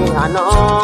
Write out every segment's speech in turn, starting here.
àná.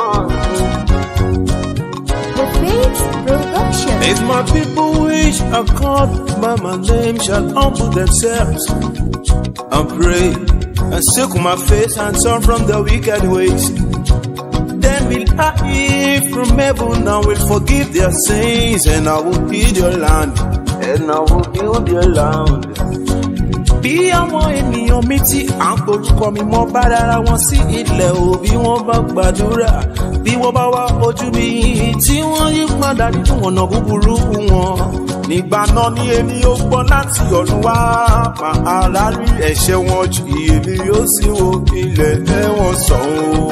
The Faith Production. If my people which are called by my name shall humble themselves and pray and seek my face and turn from their wicked ways, then will I hear from heaven and will forgive their sins and I will heal their land and I will heal their land. Bí àwọn ènìyàn mi tí à ń porúkọ mi mọ́ bá dára wọn sí ilẹ̀ o bí wọ́n bá gbàdúrà bí wọ́n bá wá ojú mi tí wọ́n yí padà nínú ọ̀nà búburú wọn. Nígbà náà ni èmi yóò gbọ́ láti ọ̀run wá máa rárí ẹ̀ṣẹ̀ wọn jù èmi yóò sì wo ilẹ̀ ẹ̀wọ̀n sàn o.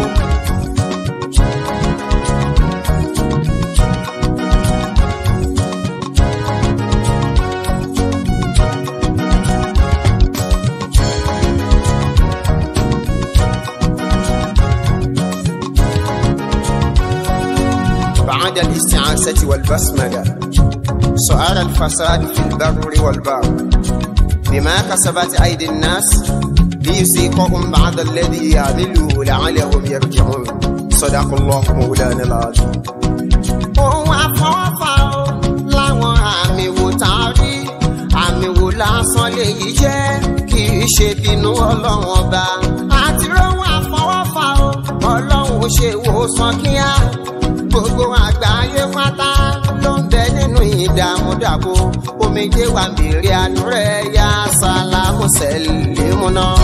بعد الاستعاسة والبسملة سؤال الفساد في البر والبحر بما كسبت أيدي الناس ليذيقهم بعد الذي يعملوا لعلهم يرجعون صدق الله مولانا العظيم ohun àfọwọ́fà o láwọn àmì wò tá a rí àmì wò lásán lèyí jẹ́ kì í ṣe bínú ọlọ́run ọba àti rohun àfọwọ́fà o ọlọ́run ṣe wòsàn kíá gbogbo àgbáyé pátá ló ń bẹ nínú ìdààmú dàbò omijé wa mèrè àánú rẹ̀ yá sálámù sẹ́lẹ̀mù náà.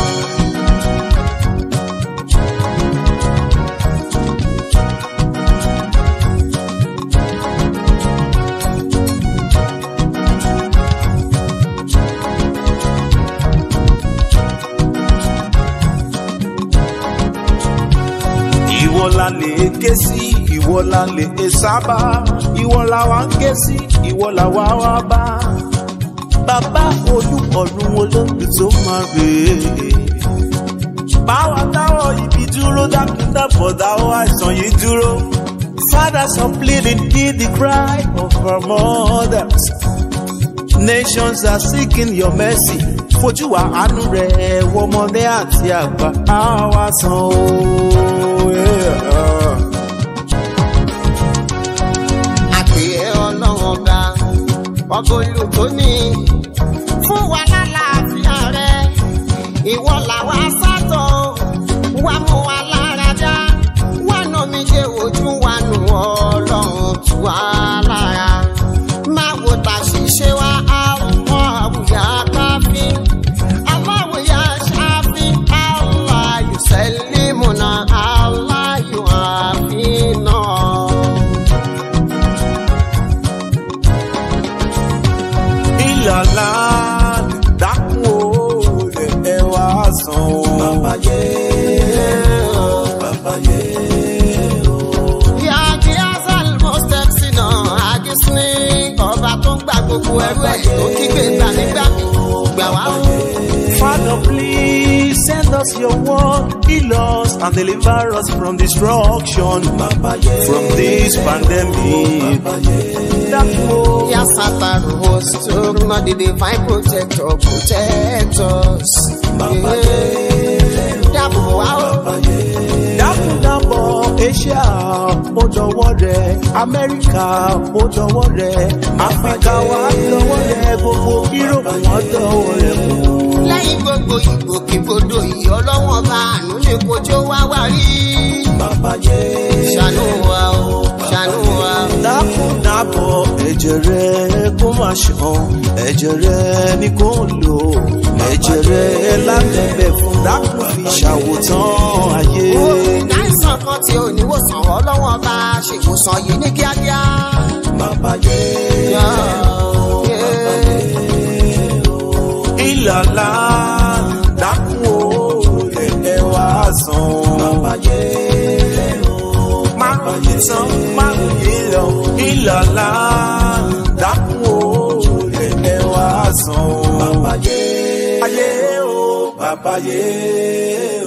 ìwọ la lè ké sí ìwọ la lè sábà ìwọ la wá ń ké sí ìwọ la wá wá bá bàbá olùkọ́run olóògbé tó máa rè é báwa dáwọ́ ibi dúró dákúndàbọ̀ dáwọ́ àìsàn yìí dúró fathers are pleading hear the cry of our mothers nations are seeking your mercy fojú wa àánú rẹ̀ wọmọdé àti àgbà àwa san o. Yeah. àpè ọlọ́run ọba ọba olùkóní fún wa lálàáfíà rẹ ìwọ làwa sátọ wà mú wa lára dá wà nà mí jẹ ojú wa nù ọlọ́run tù wá lára máa wo ta ṣiṣẹ́ wa àwọn àwùyá káfí àwọn àwùyá ṣáfí aláyù sẹ́límùnà aláyù àfínà. ìlàlá dákun o lè ẹ wá san o. bàbá yé o bàbá yé o. Yàgì Azal Mostexina Agisni ọba tó ń gba gbogbo ẹrú ẹ̀ tó kígbe gbà nígbà mi gbà wá o. Father, please send us your word, heal us and deliver us from destruction, from this pandemic. Dákun o. Yà Sátánù host Orúmọ the divine protector protect us. Dábò wá o. dákúndàbọ̀ asia ó dọwọ́ rẹ̀ amẹ́ríkà ó dọwọ́ rẹ̀ áfíríkà wà dọwọ́ rẹ̀ gbogbo yúròpù wọn dọwọ́ rẹ̀ kù. Lẹ́yìn gbogbo ìgbòkègbodò yìí ọlọ́wọ́n bá àánú ní kojú wá wá rí. Ṣàánú wa o, ṣàánú wa o. dákúndàbọ̀ ẹ̀jẹ̀ rẹ̀ kó má ṣàn ẹ̀jẹ̀ rẹ̀ ni kò lò ẹ̀jẹ̀ rẹ̀ lábẹ́bẹ̀ fún dákún fi ṣàwòtán ayé. Láìsàn kan tí ò ní wòsàn ọlọ́wọ́n bá ṣèwòsàn yìí ní kíákíá. bàbá yé ìlàlá dákun o ẹ wá san o. bàbá yé márùn yìí tán márùn yìí lọ ìlàlá dákun o ẹ wá san o. bàbá yé ayé o bàbá yé.